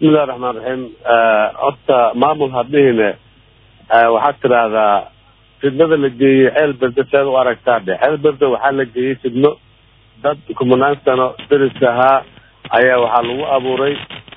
bismillahi raxmaan raxiim horta maamul hadihine waxaad tidhaahdaa fidnada la geeyey ceel berde seed u aragtaa dhe ceel berde waxaa la geeyey fidno dad kumanaan sano deris ahaa ayaa waxaa lagu abuuray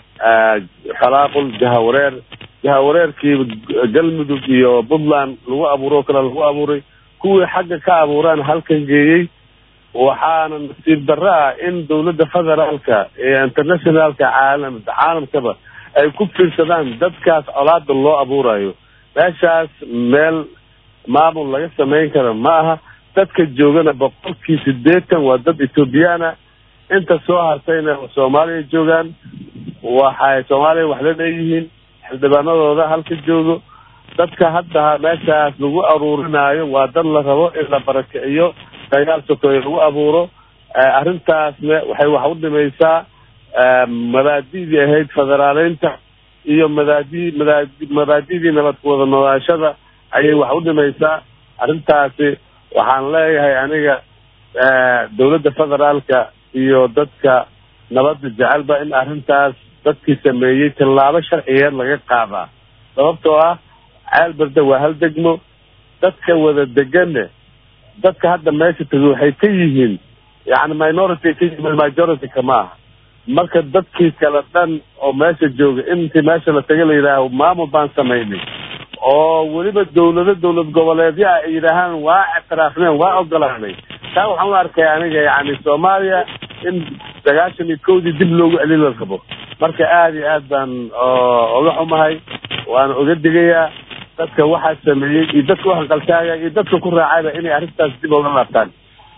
khalaaqul jahawareer jahawareerkii galmudug iyo puntland lagu abuuro o kale lagu abuuray kuwii xagga ka abuuraan halkan geeyey waxaana nasiib darro ah in dawladda federaalka iyo internationalka caalam caalamkaba ay ku fiirsadaan dadkaas colaada loo abuurayo meeshaas meel maamul laga samayn karo ma aha dadka joogana boqolkii sideetan waa dad ethoobiyaana inta soo hartayna soomaaliya joogaan waxay soomaaliya wax la leeyihiin xildhibaanadooda halka joogo dadka hadda meeshaas lagu aruurinaayo waa dad la rabo in la barakiciyo dagaal sokoye lagu abuuro arrintaasna waxay wax u dhimaysaa mabaadidii ahayd federaaleynta iyo madaadi madaadi mabaadidii nabad kuwada noolaashada ayay wax u dhimaysaa arrintaasi waxaan leeyahay aniga dawladda federaalka iyo dadka nabadda jecelba in arrintaas dadkii sameeyey tallaabo sharciyeed laga qaadaa sababtoo ah ceel berde waa hal degmo dadka wada degane dadka hadda meesha tegi waxay ka yihiin yani minority ka yihiin majority kama aha marka dadkii kale dhan oo meesha jooga intii meesha la taga la yidhaaho maamul baan samaynay oo weliba dawlado dawlad goboleedya ay yidhaahaan waa ictiraafneen waa ogolaanay taa waxaan u arkay aniga yani soomaaliya in sagaashan iyo kowdii dib loogu celin la rabo marka aada iyo aad baan oga xumahay waana oga digayaa dadka waxaa sameeyey iyo dadka uhanqaltaagaya iyo dadka ku raacayba inay arrintaas dib oga laabtaan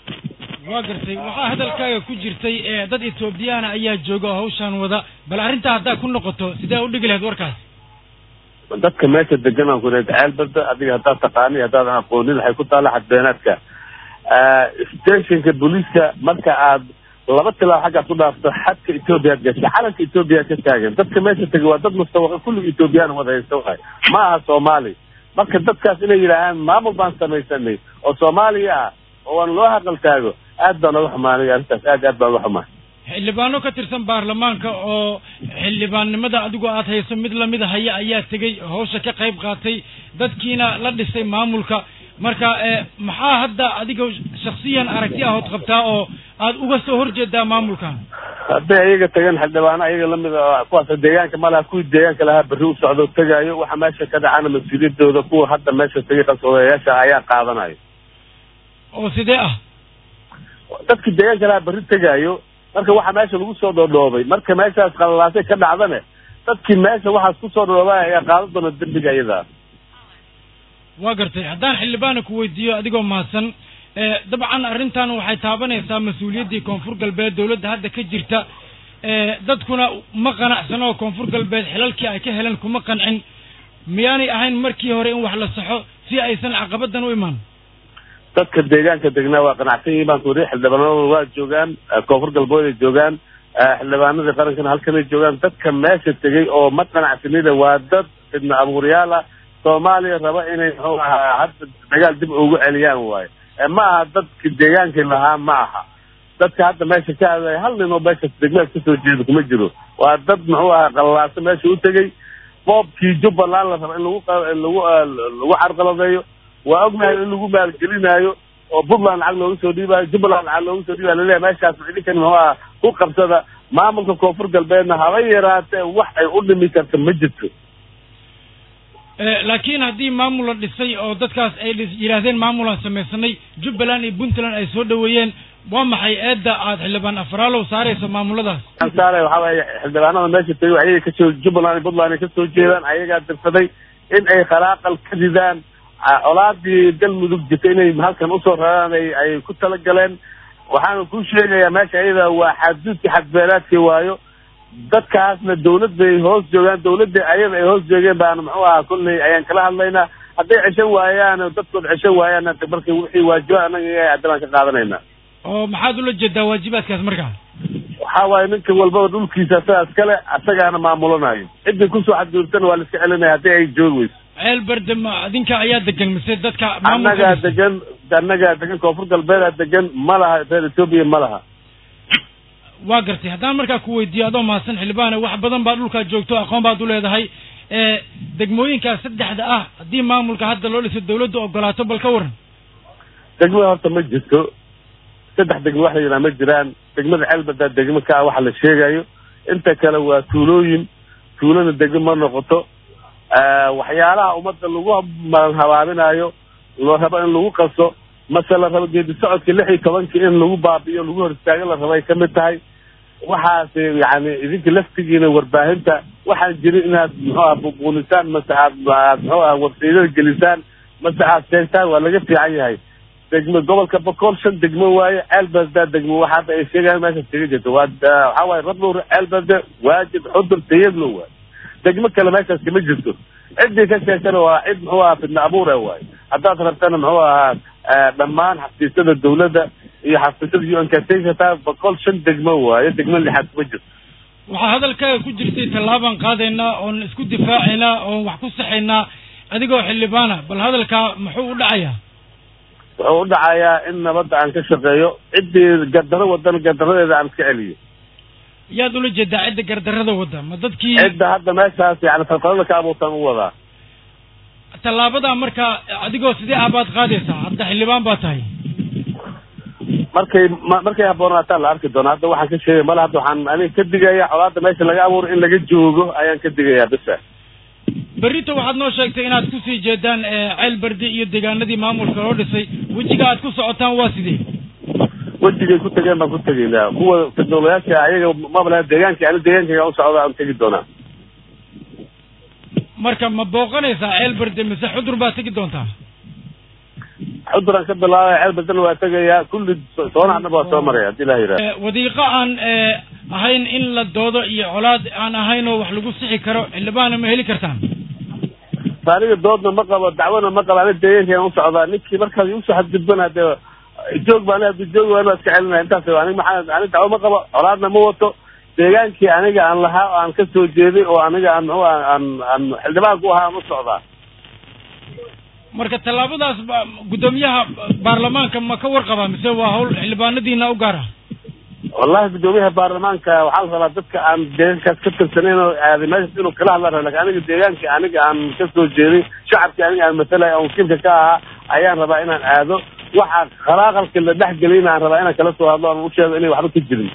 waa gartay waxaa hadalkaaga ku jirtay dad ethoobiyaana ayaa jooga oo hawshaan wada bal arrintaa haddaa ku noqoto sidee u dhigi lahayd warkaas dadka meesha degan aan ku leed ceel bada adiga haddaad taqaani haddaadan aqoonin waxay ku taalla xadbeenaadka stationka booliiska marka aad laba tilaab xaggaad ku dhaafto xadka ethoobiyaad gasha calanka ethoobiya ka taagan dadka meesha tegay waa dad mustawaqa kulliga ethoobiyaana wada haysta waay ma aha soomaali marka dadkaas inay yidhaahaan maamul baan samaysanay oo soomaaliya ah oo aan loo haqal taago aad baan oga xumaanay arrintaas aad aad baan oga xumaay xildhibaano ka tirsan baarlamaanka oo xildhibaannimada adigu aad hayso mid lamid a haya ayaa tegey hawsha ka qayb qaatay dadkiina la dhisay maamulka marka maxaa hadda adiga shaksiyan aragti ahood qabtaa oo aad uga soo horjeedaa maamulkan hadday ayaga tagan xildhibaano ayaga lamid a kuwaas deegaanka ma laha kuwii deegaanka lahaa berri u socdo tegaayo waxa meesha ka dhacana mas-uuliyadooda kuwa hadda meesha tegay qasoodayaasha ayaa qaadanayo oo sidee ah dadki deegaanka lahaa berri tegaayo marka waxa meesha lagu soo dhoodhoobay marka meeshaas qalalaasay ka dhacdane dadkii meesha waxaas kusoo dhoodhoobay ayaa qaadan doona dembiga iyadaa waa gartay haddaan xildhibaana ku weydiiyo adigoo mahadsan dabcan arrintan waxay taabanaysaa mas-uuliyaddii koonfur galbeed dawladda hadda ka jirta dadkuna ma qanacsano oo koonfur galbeed xilalkii ay ka heleen kuma qancin miyaanay ahayn markii hore in wax la saxo si aysan caqabadan u imaan dadka deegaanka degnaa waa qanacsan yihiin baan ku wariy xildhibaanadooda waa joogaan koonfur galbeed ay joogaan xildhibaanadii qarankana halkanay joogaan dadka meesha tegay oo ma qanacsanida waa dad fidna abuuryaal ah soomaaliya raba inay muxuu ahaa hadda dagaal dib ugu celiyaan waayo ma aha dadki deegaankii lahaa ma aha dadka hadda meesha ka hadlaya hal nin oo meesha degmeed kasoo jeeda kuma jiro waa dad muxuu ahaa qalalaasa meesha u tegey boobkii jubbaland la raba in lagu lagu lagu carqaladeeyo waa ognahay in lagu maalgelinaayo oo puntland lacag looga soo dhiibaayo jubbaland lacag looga soo dhiibayo laleeyahay meeshaas idinkan muxuu aha ku qabsada maamulka koonfur galbeedna haba yaraatee wax ay u dhimi karta ma jirto laakiin haddii maamul la dhisay oo dadkaas ay yidhaahdeen maamulaan samaysanay jubbaland iyo puntland ay soo dhaweeyeen waa maxay eedda aad xildhibaan afraalow saarayso maamuladaas saare waxaa waaye xildhibaanada meesha tegay ayaga kasoo jubbaland iyo puntland ay kasoo jeedaan ayagaa dirsaday in ay khalaaqal ka ridaan colaadii galmudug jirta inay halkan usoo raraan ay ay ku talagaleen waxaana ku sheegayaa meesha ayada waa xadduudka xadbeelaadkii waayo dadkaasna dawlad bay hoos joogaan dawladda ayada ay hoos joogeen baana muxuu ahaa kolley ayaan kala hadlaynaa hadday ceshan waayaan dadkood ceshan waayaan marka wixii waajiba anaga iyaga haddabaan ka qaadanayna oo maxaad ula jeedaa waajibaadkaas markaa waxaa waaye ninka walbaba dhulkiisa asagaas kale asagaana maamulanayo ciddii kusoo xadguurtana waa la iska celinaya haddii ay joogi weyso ceel berde ma adinka ayaa degan mise dadka annagaa degan annagaa degan koonfur galbeedaa degan ma laha reer etoobiya ma laha waa gartay haddaan markaa ku weydiiyo adoo mahadsan xildhibaane wax badan baa dhulkaa joogto aqoon baad u leedahay degmooyinkaas saddexda ah haddii maamulka hadda loo dhiso dawladdu ogolaato bal ka waran degmada horta ma jirto saddex degmo wax la yidhaha ma jiraan degmada ceelbadaa degmo ka ah waxa la sheegayo inta kale waa tuulooyin tuulana degmo ma noqoto waxyaalaha ummadda lagu maran habaabinayo loo rabo in lagu qaso mase la rabo geedi socodka lix iyo tobankii in lagu baabi'iyo lagu hor istaago la rabo ay ka mid tahay waxaas yani idinka laftigiina warbaahinta waxaan jirin inaad muxuu aha bubuunisaan mase aad aad muxuu aha websaydada gelisaan mase aad sheegtaan waa laga fiican yahay degmo gobolka boqol shan degmo waaye ceelbasdaa degmo waxa hadda ay sheegaan meeshaas kaga jirto waa waxaa waaye rabluur ceelbasde waajib xudur tayadlo waaye degmo kale meeshaas kama jirto ciddii ka sheegtana waa cid muxuu ahaa fidna abuure waaye haddaad rabtana muxuu ahaa dhammaan xafiisyada dawladda iyo xafiisyada un kataa boqol shan degmo waaye degmo lixaad kuma jirto waxaa hadalkaaga ku jirtay tallaabaan qaadaynaa oon isku difaacaynaa oon wax ku saxaynaa adigoo xildhibaana bal hadalkaa muxuu u dhacayaa wuxuu u dhacayaa in nabadda aan ka shaqeeyo ciddii gardaro wadan gardaradeeda aan iska celiyo yaad ula jeedaa cidda gardarrada wadda ma dadkii cidda hadda meeshaas yani falqalada ka abuurtaan u wadaa tallaabadaa markaa adigoo sidee ah baad qaadaysaa hadda xildhibaan baa tahay markay markay haboonaataan la arki doona hadda waxaan ka sheegay male hadda waxaan aniga ka digaya colaadda meesha laga abuuro in laga joogo ayaan ka digayaa bisa berrito waxaad noo sheegtay inaad kusii jeedaan ceel bardi iyo deegaanadii maamulka loo dhisay wejiga aad ku socotaan waa sidee wejigay ku tegeen baan ku tegaynaa kuwa fidnoolayaasha ayaga mabla deegaanka ani deegaankayga u socda aan tegi doonaa marka ma booqanaysaa ceel bardi mise xudur baad tegi doontaa xuduraan ka bilaabaya ceel bardana waa tegayaa kulli soonaxna waa soo maraya hadii ilaha yidhaha wadiiqo aan ahayn in la doodo iyo colaad aan ahayn oo wax lagu sixi karo xildhibaana ma heli kartaan aniga doodna ma qabo dacwana ma qabo ani deegaankayaan u socdaa ninkii markaas usoo xadgudbana dee joog baan hadii joog waan waa iska celinaya intaas aniga maxaa ani dacwo ma qabo colaadna ma wato deegaankii aniga aan lahaa oo aan ka soo jeeday oo aniga aan muxuu aan aan xildhibaan ku ahaa aan u socdaa marka tallaabadaas guddoomiyaha baarlamaanka ma ka warqabaa mise waa hawl xildhibaanadiina u gaar ah wallahi guddoomiyaha baarlamaanka waxaa la rabaa dadka aan deegaankaas ka tirsanayn oo aaday meeshas inuu kala hadla raba lakin aniga deegaankii aniga aan ka soo jeeday shacabkii aniga aan matalay aan wakiilka ka ahaa ayaan rabaa inaan aado waxa khalaaqalka la dhex geliyna aan rabaa inaan kala soo hadlo aan u sheego inay waxba ka jirin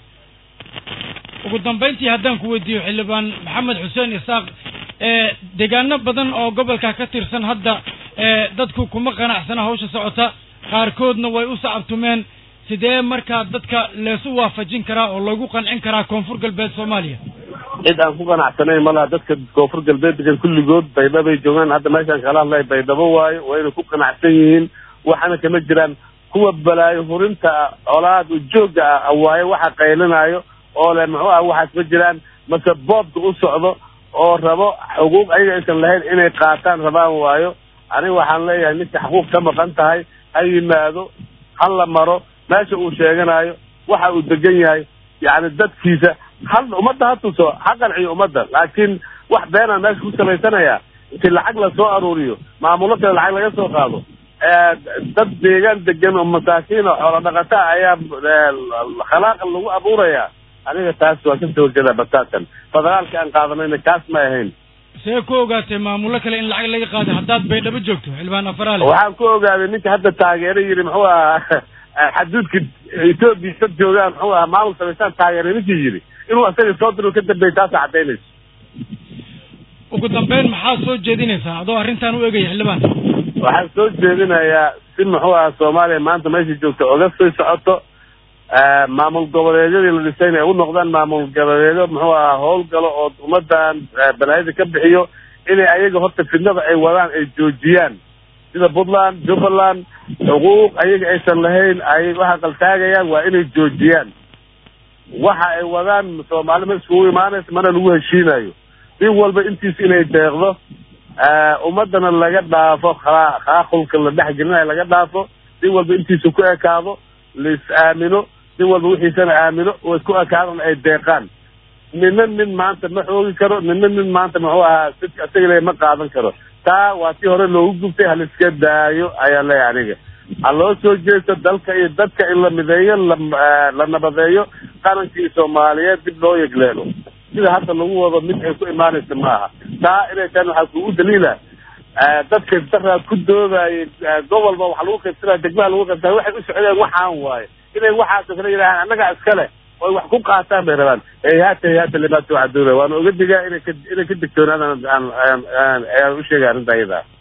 ugu dambayntii haddaan ku weydiiyo xildhibaan maxamed xuseen isaaq deegaano badan oo gobolka ka tirsan hadda dadku kuma qanacsana hawsha socota qaarkoodna way u sacabtumeen sidee markaa dadka leesu waafajin karaa oo lagu qancin karaa koonfur galbeed soomaaliya cid aan ku qanacsanayn malaha dadka koonfur galbeed degan kulligood baydhabay joogaan hadda meeshaan kala hadlaya baydhabo waayo wayna ku qanacsan yihiin waxaana kama jiraan kuwa balaayo hurinta colaad ujoogga ah waayo waxa qaylinaayo oo le muxuu ah waxaas ma jiraan mase boobka u socdo oo rabo xuquuq ayaga aysan lahayn inay qaataan rabaan waayo aniga waxaan leeyahay ninka xuquuq ka maqan tahay ha yimaado ha la maro meesha uu sheeganayo waxa uu degan yahay yacni dadkiisa hal ummadda ha tuso ha qanciyo ummadda laakiin wax beenaan meesha ku samaysanaya inti lacag lasoo aruuriyo maamulo kale lacag laga soo qaado dad deegaan degan oo masaakiin oo xoolo dhaqata ayaa khalaaqan lagu abuuraya aniga taas waa kasoo horjeedaa bataatan federaalka aan qaadanayna kaas ma ahayn see ku ogaatay maamulo kale in lacag laga qaaday haddaad baydhabo joogto xildhibaan afaraale waxaan ku ogaaday ninka hadda taageero yidhi muxuu ahaa xaduudka etoobiya dad joogaan muxuu ahaa maamul samaysaan taageeray ninkii yidhi inuu asaga soo diro ka dambeeyay taasa caddaynayso ugu dambeyn maxaad soo jeedinaysaa adoo arrintan u egaya xildhibaan waxaan soo jeedinayaa si muxuu ahaa soomaaliya maanta meesha joogta oga sii socoto maamul goboleedyadii la dhisayna ay u noqdaan maamul goboleedyo muxuu ahaa howlgalo oo ummadan balaayada ka bixiyo inay ayaga horta fidnada ay wadaan ay joojiyaan sida puntland jubbaland xuquuq ayaga aysan lahayn ay waxa qaltaagayaan waa inay joojiyaan waxa ay wadaan soomaali ma iskugu imaanaysa mana lagu heshiinayo si walba intiis inay deeqdo ummadana laga dhaafo khaaqulka la dhex gelinayo laga dhaafo si walba intiisa ku ekaado lais aamino si walba wixiisana aamino oo isku ekaadana ay deeqaan nina nin maanta ma xoogi karo nina nin maanta muxuu ahaa sidka isaga le ma qaadan karo taa waa tii hore loogu gubtay haliska daayo ayaan leeyahay aniga ha loo soo jeesto dalka iyo dadka in la mideeyo la la nabadeeyo qarankii soomaaliyeed dib loo yegleelo sida hadda lagu wado mid ay ku imaanaysa maaha taa inay tahan waxaa kugu daliila dadka daraa ku doodayay gobolba waxa lagu qaybsanaya degmaha lagu qaybsanaya waxay u socdeen waxaan waaye inay waxaas kale yidhahaan annaga iskale oy wax ku qaataan bay rabaan hayhaata hayhaata limaa tuucaduuna waana oga digaa inay ka inay ka digtoonaadaan aan aan aan ayaan u sheegay arrinta iyada